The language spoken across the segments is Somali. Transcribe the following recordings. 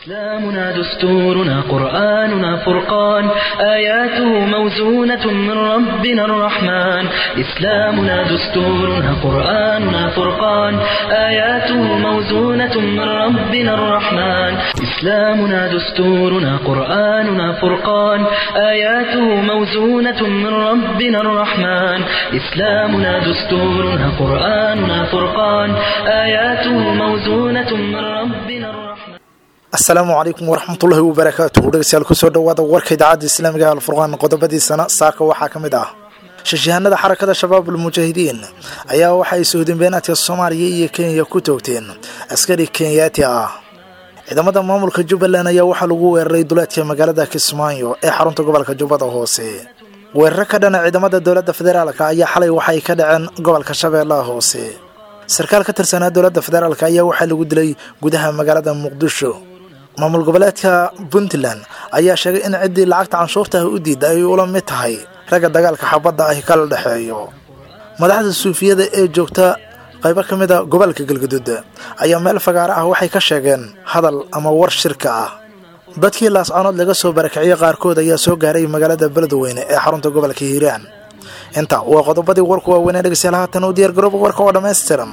إسلامنا دستورنا قرآننا فرقان آياته موزونة من ربنا الرحمن إسلامنا دستورنا قرآننا فرقان آياته موزونة من ربنا الرحمن إسلامنا دستورنا قرآننا فرقان آياته موزونة من ربنا الرحمن إسلامنا دستورنا قرآننا فرقان آياته موزونة من ربنا الرحمن asalaamu calaykum waraxmatullaahi wabarakaatuhu dhegeystayaal kusoo dhowaada warka idaacadda islaamiga alfurqaan qodobadiisana saaka waxaa ka mid ah shashahanada xarakada shabaab almujaahidiin ayaa waxa ay sohdinbeenaadka soomaaliya iyo kenya ku toogteen askari kenyaati ah ciidamada maamulka jubbaland ayaa waxaa lagu weeraray duleedka magaalada kismaayo ee xarunta gobolka jubbada hoose weeraro ka dhana ciidamada dowladda federaalk ayaa xalay waxay ka dhaceen gobolka shabeellaha hoose sarkaal ka tirsanaa dowladda federaalk ayaa waxaa lagu dilay gudaha magaalada muqdisho maamul goboleedka puntland ayaa sheegay in ciddii lacagta canshuurta ah u diida ay ula mid tahay ragga dagaalka xabadda ahi kala dhexeeyo madaxda suufiyada ee joogta qaybo ka mid a gobolka galgaduud ayaa meel fagaaro ah waxay ka sheegeen hadal ama war shirka ah dadkii laascanood laga soo barakiciyey qaarkood ayaa soo gaaray magaalada beledweyne ee xarunta gobolka hiiraan inta waa qodobadii warku waaweynee dhegeystayaal haatan u diyaar garooba warka oo dhammaystiran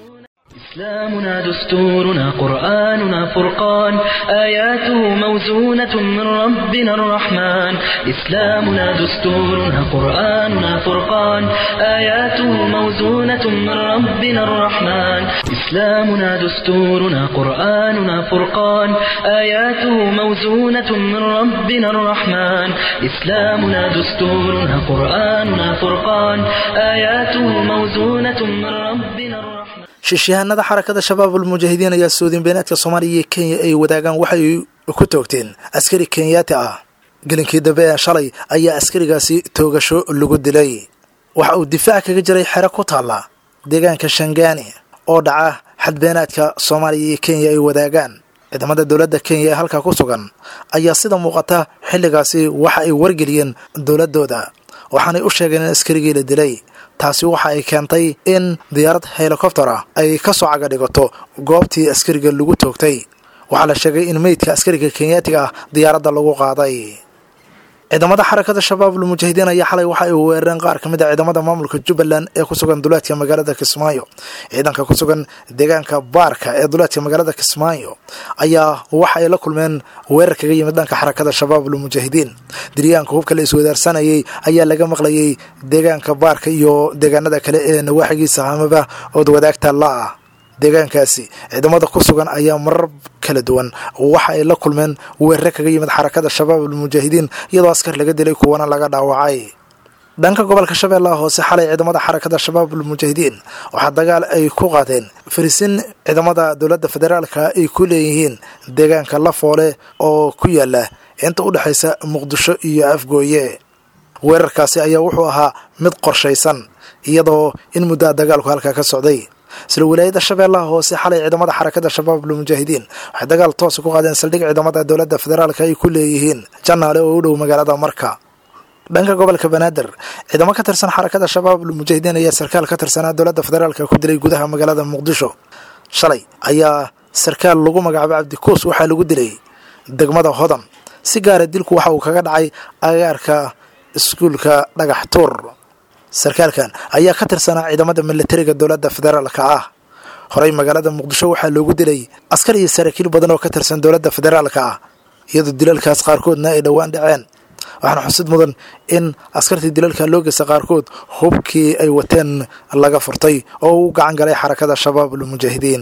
إسلامنا دستورنا قرآننا فرقان آياته موزونة من ربنا الرحمن إسلامنا دستورنا قرآننا فرقان آياته موزونة من ربنا الرحمن إسلامنا دستورنا قرآننا فرقان آياته موزونة من ربنا الرحمن إسلامنا دستورنا قرآننا فرقان آياته موزونة من ربنا الرحمن shishahanada xarakada shabaab almujaahidiin ayaa soodin beenaadka soomaaliya iyo kenya ay wadaagaan waxay ku toogteen askari kenyaati ah gelinkii dambe ee shalay ayaa askarigaasi toogasho lagu dilay waxa uu difaac kaga jiray xero ku taalla deegaanka shangaani oo dhaca xadbeenaadka soomaaliya iyo kenya ay wadaagaan ciidamada dowladda kenya ee halkaa ku sugan ayaa sida muuqata xilligaasi waxa ay wargeliyeen dowladooda waxaanay u sheegeen in askarigii la dilay taasi waxa ay keentay in diyaarad helikobter ah ay ka soo caga dhigato goobtii askariga lagu toogtay waxaa la sheegay in meydka askariga kenyaatiga ah diyaaradda lagu qaaday ciidamada xarakada shabaab almujaahidiin ayaa xalay waxa ay weerareen qaar ka mid a ciidamada maamulka jubbaland ee ku sugan duleedka magaalada kismaayo ciidanka ku sugan deegaanka baarka ee duleedka magaalada kismaayo ayaa waxa ay la kulmeen weerar kaga yimid dhanka xarakada shabaab almujaahidiin diryaanka hubka la iswadaarsanayay ayaa laga maqlayay deegaanka baarka iyo deegaanada kale ee nawaaxigiisa amaba ood wadaagta la-ah deegaankaasi ciidamada ku sugan ayaa marar kala duwan waxa ay la kulmeen weerare kaga yimid xarakada shabaab almujaahidiin iyadoo askar laga dilay kuwana laga dhaawacay dhanka gobolka shabeellaha hoose xalay ciidamada xarakada shabaab almujaahidiin waxaa dagaal ay ku qaadeen farisin ciidamada dowladda federaalka ay ku leeyihiin deegaanka lafoole oo ku yaala inta u dhexaysa muqdisho iyo afgooye weerarkaasi ayaa wuxuu ahaa mid qorshaysan iyadoo in muddaa dagaalku halkaa ka socday isla wilaayada shabeellaha hoose xalay ciidamada xarakada shabaab almujaahidiin waxay dagaal toosa ku qaadeen saldhig ciidamada dowladda federaalka ay ku leeyihiin janaale oo u dhow magaalada marka dhanka gobolka banaadir ciidamo ka tirsan xarakada shabaab almujaahidiin ayaa sarkaal ka tirsanaa dowladda federaalka ku dilay gudaha magaalada muqdisho shalay ayaa sarkaal lagu magacaabay cabdikuus waxaa lagu dilay degmada hodan si gaara dilku waxa uu kaga dhacay agaarka iskuulka dhagax tuur sarkaalkan ayaa ka tirsanaa ciidamada milatariga dowladda federaalka ah horey magaalada muqdisho waxaa loogu dilay askar iyo saraakiil badan oo ka tirsan dowladda federaalka ah iyadoo dilalkaas qaarkoodna ay dhowaan dhaceen waxaana xusid mudan in askartii dilalka loo geysta qaarkood hubkii ay wateen laga furtay oo uu gacan galay xarakada shabaab almujaahidiin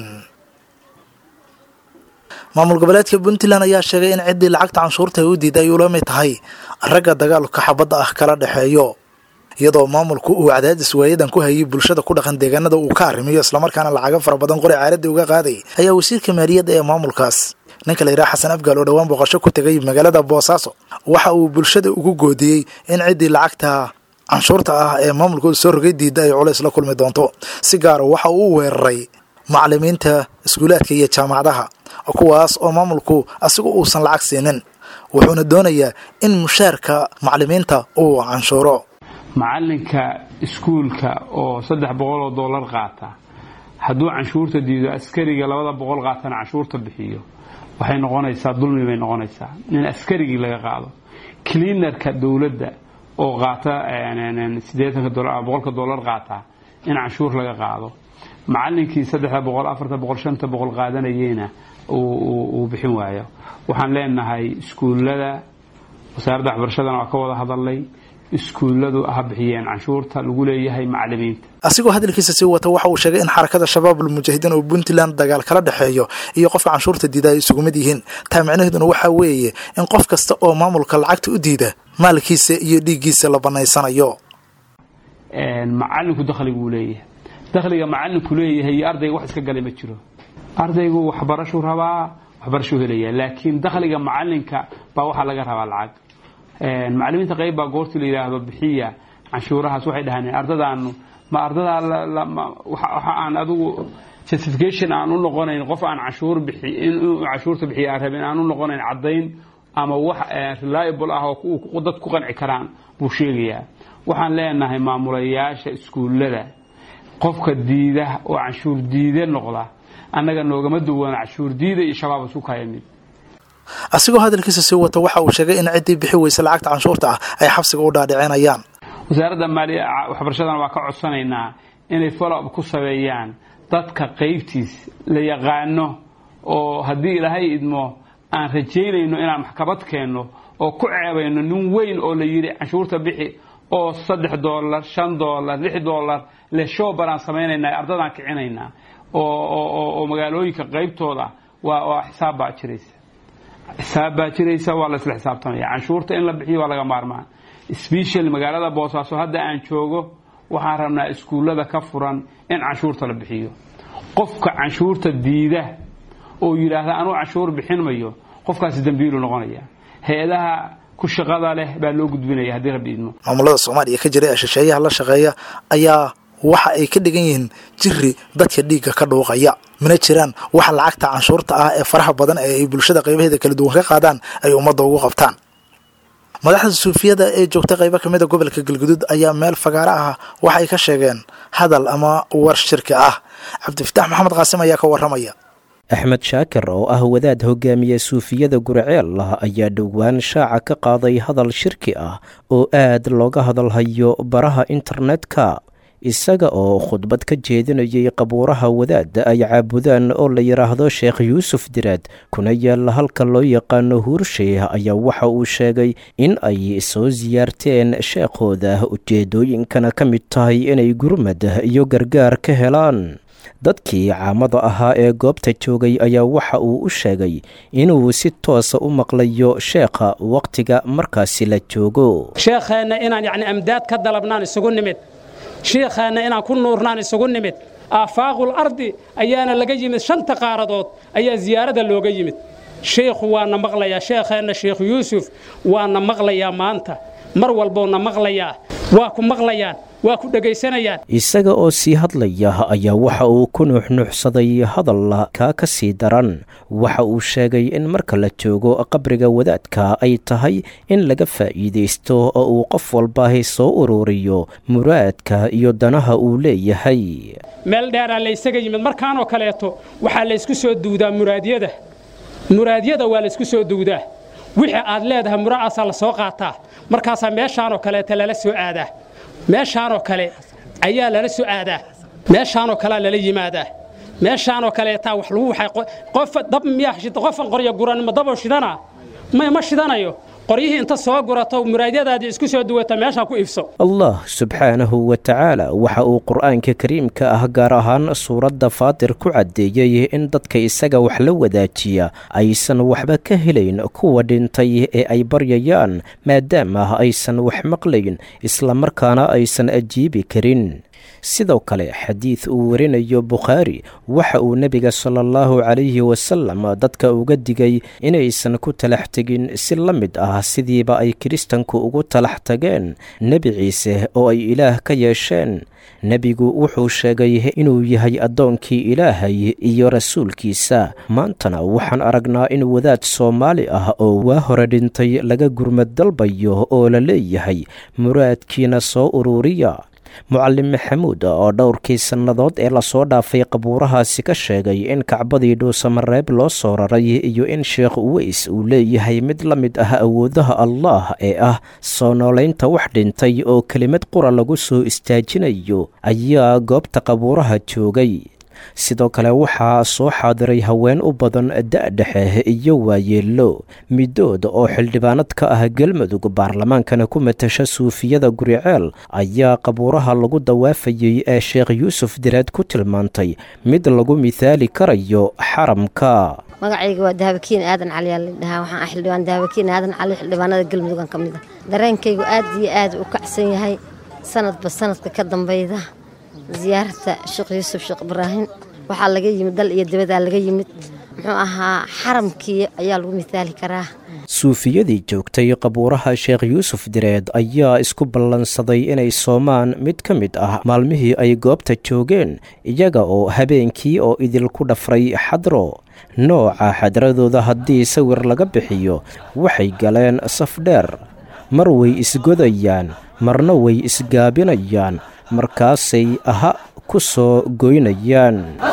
maamul goboleedka puntland ayaa sheegay in ciddii lacagta canshuurta ay u diida ay ula mid tahay ragga dagaalka xabadda ah kala dhexeeyo iyadoo maamulku uu cadaadis waayadan ku hayay bulshada ku dhaqan deegaanada uu ka arrimiyo islamarkaana lacago fara badan qori caaradii uga qaaday ayaa wasiirka maaliyadda ee maamulkaas ninka la yidhaha xasan afgaal oo dhowaan booqasho ku tegay magaalada boosaaso waxa uu bulshada ugu goodiyey in ciddii lacagta canshuurta ah ee maamulkooda soo rogay diidda ay culays la kulmi doonto si gaara waxa uu weeraray macalimiinta iskuulaadka iyo jaamacadaha kuwaas oo maamulku asigu uusan lacag siinin wuxuuna doonayaa in mushaarka macalimiinta uu canshuuro macalinka iskuulka oo saddex boqol oo dollar qaata hadduu canshuurta diido askariga labada boqol qaatana canshuurta bixiyo waxay noqonaysaa dulmi bay noqonaysaa in askarigii laga qaado cleanerka dowladda oo qaata siddeetanka dolar boqolka dollar qaata in canshuur laga qaado macallinkii saddexda boqol afarta boqol shanta boqol qaadanayeyna uu bixin waayo waxaan leenahay iskuullada wasaaradda waxbarashadana waa ka wada hadalnay iskuulladu ha bixiyeen canshuurta lagu leeyahay macalimiinta asigoo hadalkiisa sii wata waxa uu sheegay in xarakada shabaabul mujaahidiin oo puntland dagaal kala dhexeeyo iyo qofka canshuurta diida ay isugu mid yihiin taa micnaheeduna waxaa weeye in qof kasta oo maamulka lacagta u diida maalkiisa iyo dhiiggiisa la banaysanayo macalinku dakhliguu leeyahay dakhliga macalinku leeyahay iyo ardayga wax iska galay ma jiro ardaygu waxbarashuu rabaa waxbarashuu helaya laakiin dakhliga macalinka baa waxaa laga rabaa lacag macalimiinta qayb baa goortii la yidhaahdo bixiya canshuurahaas waxay dhahaan ardadaanu ma ardadaa waxa aan adigu justification aan u noqonayn qof aan canshuur bixi inuu canshuurta bixiya aan rabin aan u noqonayn caddayn ama wax reliable ah oo dad ku qanci karaan buu sheegayaa waxaan leenahay maamulayaasha iskuullada qofka diida oo canshuur diide noqda annaga noogama duwana canshuur diida iyo shabaab isu kaya mid asigoo hadalkiisa sii wata waxa uu sheegay in ciddii bixi weysa lacagta canshuurta ah ay xabsiga u dhaadhicinayaan wasaaradda maaliya waxbarashadana waa ka codsanaynaa inay follow up ku sameeyaan dadka qaybtiis la yaqaano oo haddii ilaahay idmo aan rajaynayno inaan maxkamad keenno oo ku ceebayno nin weyn oo la yidhi canshuurta bixi oo saddex doolar shan doolar lix doolar le shooban aan samaynaynaa ardadaan kicinaynaa oo magaalooyinka qaybtooda waa xisaab baa jiraysa xisaab baa jiraysa waa la isla xisaabtamaya canshuurta in la bixiyo waa laga maarmaan special magaalada boosaaso hadda aan joogo waxaan rabnaa iskuullada ka furan in canshuurta la bixiyo qofka canshuurta diida oo yidhaahda anuu canshuur bixin mayo qofkaasi dambiilu noqonaya hay-adaha ku shaqada leh baa loo gudbinaya haddii rabbi idmo maamulada soomaaliya ka jira ee shisheeyaha la shaqeeya ayaa waxa ay ka dhigan yihiin jiri dadka dhiigga ka dhuuqaya mana jiraan waxa lacagta canshuurta ah ee faraha badan ee ay bulshada qaybaheeda kala duwan ka qaadaan ay ummadda ugu qabtaan madaxda suufiyada ee joogta qaybo kamid a gobolka galguduud ayaa meel fagaaro ah waxay ka sheegeen hadal ama war shirki ah cabdifitaax maxamed qaasim ayaa ka waramaya axmed shaakir oo ah wadaad hogaamiye suufiyada gurceel ayaa dhowaan shaaca ka qaaday hadal shirki ah oo aad looga hadalhayo baraha internetka isaga oo khudbad ka jeedinayay qabuuraha wadaadda ay caabudaan oo la yidhaahdo sheekh yuusuf diraad kuna yaalla halka loo yaqaano huursheeh ayaa waxa uu sheegay in ay soo siyaarteen sheekhooda ujeedooyinkana ka mid tahay inay gurmad iyo gargaar ka helaan dadkii caamada ahaa ee goobta joogay ayaa waxa uu u sheegay inuu si toosa u maqlayo sheekha wakhtiga markaasi la joogo sheekheenna inaan yacni amdaad ka dalabnaan isugu nimid shiikheenna inaan ku nuurnaan isugu nimid aafaaqul ardi ayaana laga yimid shanta qaaradood ayaa ziyaarada looga yimid sheikhu waana maqlayaa sheekheenna sheekh yuusuf waana maqlayaa maanta mar walbouna maqlayaa waa ku maqlayaan waa ku dhegaysanayaan isaga oo sii hadlaya ayaa waxa uu ku nuuxnuuxsaday hadal kaa ka sii daran waxa uu sheegay in marka la joogo qabriga wadaadka ay tahay in laga faa'iidaysto oo uu qof walbaahi soo ururiyo muraadka iyo danaha uu leeyahay meel dheeraa laysaga yimid markaanoo kaleeto waxaa laysku soo duudaa muraadyada muraadyada waa laysku soo duudaa wixii aad leedahay mura'aasaa la soo qaataa markaasaa meeshaanoo kaleeta lala soo aadaa meeshaanoo kale ayaa lala soo aadaa meeshaanoo kalea lala yimaadaa meeshaanoo kaleetaa wax lagu waxay qof dab miyaa qofan qorya guran ma daboo shidana may ma shidanayo qoryihii inta soo gurato muraadyadaadii isku soo duwata meeshaan ku iibso allah subxaanahu wa tacaala waxa uu qur-aanka kariimka ah gaar ahaan suuradda faatir ku caddeeyey in dadka isaga wax la wadaajiya aysan waxba ka helayn kuwa dhintay ee ay baryayaan maadaama aysan wax maqlayn islamarkaana aysan ajiibi karin sidoo kale xadiid uu warinayo bukhaari waxa uu nebiga sala allahu calayhi wasalam dadka uga digay inaysan ku talax tegin si la mid ah sidiiba ay kiristanku ugu talax tageen nebi ciise oo ay ilaah ka yeesheen nebigu wuxuu sheegay inuu yahay addoonkii ilaahay iyo rasuulkiisa maantana waxaan aragnaa in wadaad soomaali ah oo waa hore dhintay laga gurmad dalbayo oo la leeyahay muraadkiina soo ururiya mucalim maxamuud oo dhowrkii sannadood ee lasoo dhaafay qabuurahaasi ka sheegay in kacbadii dhuusamareeb loo soo raray iyo in sheekh uweys uu leeyahay mid la mid ah awoodaha allah ee ah soo noolaynta wax dhintay oo kelimad qura lagu soo istaajinayo ayaa goobta qabuuraha joogay sidoo kale waxaa soo xaadiray haween u badan da-dhexe iyo waayeello midood oo xildhibaanad ka ah galmudug baarlamaankana ku matasha suufiyada guriceel ayaa qabuuraha lagu dawaafayey ee sheekh yuusuf direed ku tilmaantay mid lagu mithaali karayo xaramka magacayga waa daabakiin aadan cali aa ladhahaa waxaan ah xildhibaan daabakiin aadan cali xildhibaanada galmudugan ka mid a dareenkaygu aad iyo aad u kacsan yahay sanadba sanadka ka dambayda ziyaarata sheekh yuusuf sheekh ibraahim waxaa laga yimid dal iyo dabadaa laga yimid muxuu ahaa xaramkii ayaa lagu mithaali karaa suufiyadii joogtay qabuuraha sheekh yuusuf direed ayaa isku ballansaday inay soomaan mid ka mid ah maalmihii ay goobta joogeen iyaga oo habeenkii oo idinku dhafray xadro nooca xadradooda haddii sawir laga bixiyo waxay galeen saf dheer mar way isgodayaan marna way isgaabinayaan markaasay aha ku soo goynayaan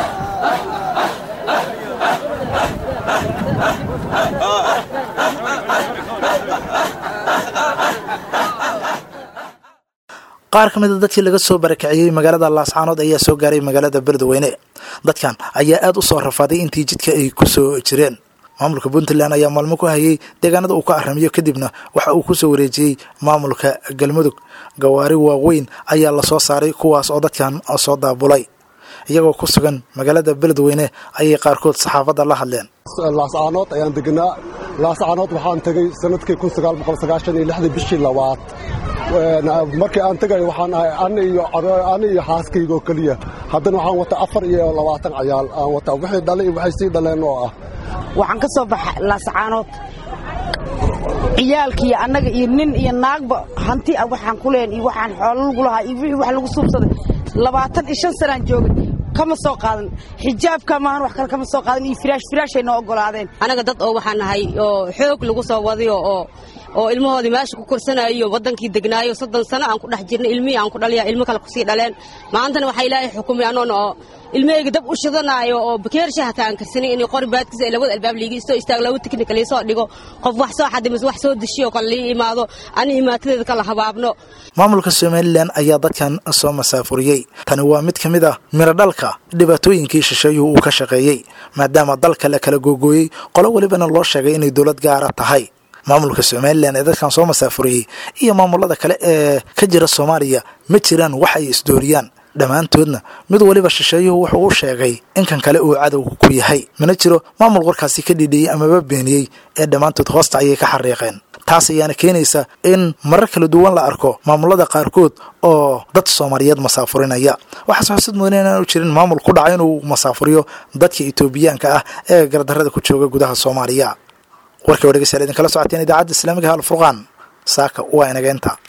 qaar ka mida dadkii laga soo barakiciyey magaalada laascaanood ayaa soo gaaray magaalada beledweyne dadkan ayaa aad u soo rafaaday intii jidka ay ku soo jireen maamulka puntland ayaa maalmo ku hayay deegaanada uu ka aramiyo kadibna waxa uu ku soo wareejiyey maamulka galmudug gawaari waaweyn ayaa lasoo saaray kuwaas oo dadkan soo daabulay iyagoo ku sugan magaalada beledweyne ayay qaarkood saxaafadda la hadleen laascaanood ayaan deganaa laascaanood waxaan tegey sanadkii bishii labaad markii aan tegayo waxaan ahay ani iyo xaaskayga oo keliya haddana waxaan wataa afar iyo labaatan cayaal aan wataa wixii dhalay iyo waxay sii dhaleen oo ah waxaan ka soo baxa laascaanood ciyaalkiiyo annaga iyo nin iyo naagba hanti ah waxaan ku leen iyo waxaan xoolo lagu lahaa iyo wixii wax lagu suubsaday labaatan iyo shan sanaan joogay kama soo qaadan xijaabka maahan wax kale kama soo qaadan iyo firaash firaashay noo oggolaadeen anaga dad oo waxaan nahay oo xoog lagu soo wadayo oo oo ilmahoodii meesha ku korsanayo waddankii degnaayo soddon sano aan ku dhex jirnay ilmihii aan ku dhaliya ilmo kale kusii dhaleen maantana waxaa ilaahay xukumay anoona oo ilmahayga dab u shidanaayo oo bakeersha hataa aan karsanin inay qori baadkiisa ay labada albaab liigi istoo istaag laba tiknika liisoo dhigo qof wax soo xadimas wax soo deshiyo kale lii imaado ani imaatadeeda kala habaabno maamulka somalilan ayaa dadkan soo masaafuriyey tani waa mid ka mid ah miradhalka dhibaatooyinkii shisheeyuhu uu ka shaqeeyey maadaama dalka la kala googooyey qolo welibana loo sheegay inay dowlad gaara tahay maamulka somalilan ee dadkan soo masaafuriyey iyo maamulada kale ee ka jira soomaaliya ma jiraan wax ay isdooriyaan dhammaantoodna mid weliba shisheeyuhu wuxuu u sheegay in kan kale uu cadow ku yahay mana jiro maamul warkaasi ka dhidhiyey amaba beeniyey ee dhammaantood hoosta ayay ka xariiqeen taas ayaana keenaysa in marar kala duwan la arko maamulada qaarkood oo dad soomaaliyeed masaafurinaya waxaase xusid mudan inaan u jirin maamul ku dhaca inuu masaafuriyo dadka etoobiyaanka ah ee gardarrada ku jooga gudaha soomaaliya warkii oo dhegeystayaal idinkala socoteen idaacadda islaamiga alfurqaan saaka waa inageenta